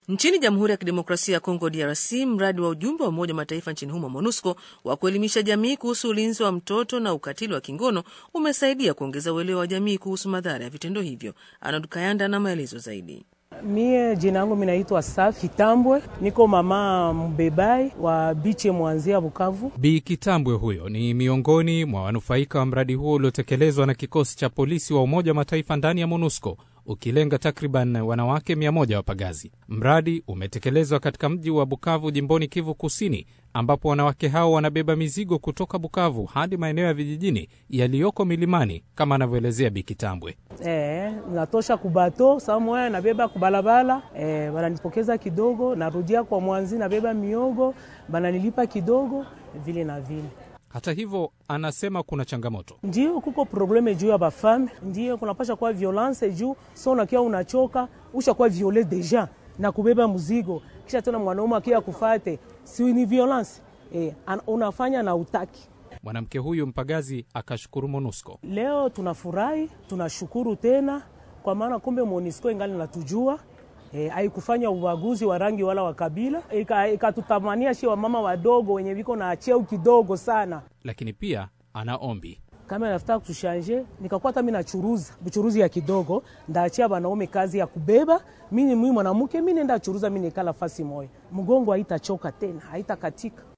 Nchini Jamhuri ya Kidemokrasia ya Kongo, DRC, mradi wa ujumbe wa Umoja wa Mataifa nchini humo, MONUSCO, wa kuelimisha jamii kuhusu ulinzi wa mtoto na ukatili wa kingono umesaidia kuongeza uelewa wa jamii kuhusu madhara ya vitendo hivyo. Arnold Kayanda na maelezo zaidi. Mie jina yangu minaitwa Safi Kitambwe, niko mama mbebai wa biche mwanzia Bukavu. Bi Kitambwe huyo ni miongoni mwa wanufaika wa mradi huo uliotekelezwa na kikosi cha polisi wa Umoja wa Mataifa ndani ya MONUSCO ukilenga takriban wanawake mia moja wapagazi. Mradi umetekelezwa katika mji wa Bukavu jimboni Kivu Kusini, ambapo wanawake hao wanabeba mizigo kutoka Bukavu hadi maeneo ya vijijini yaliyoko milimani, kama anavyoelezea Bikitambwe. E, natosha kubato saa moya nabeba kubalabala e, bananipokeza kidogo, narudia kwa mwanzi nabeba miogo, bananilipa kidogo vile na vile. Hata hivyo, anasema kuna changamoto. Ndio kuko probleme juu ya bafame, ndio kunapasha kuwa violence juu so unakia unachoka ushakuwa viole deja na kubeba mzigo, kisha tena mwanaume akia kufate, si ni violence e, unafanya na utaki. Mwanamke huyu mpagazi akashukuru MONUSCO. Leo tunafurahi, tunashukuru tena kwa maana kumbe MONUSCO ingali natujua E, haikufanya ubaguzi wa rangi wala wa kabila, ikatutamania shi wamama wadogo wenye viko na cheo kidogo sana. Lakini pia ana ombi kama nafuta kutushanje, nikakuwa hata mimi nachuruza buchuruzi ya kidogo, ndaachia wanaume kazi ya kubeba. Mimi mimi mwanamke, mimi nenda churuza, mimi nikala fasi moya, mgongo haitachoka tena, haitakatika.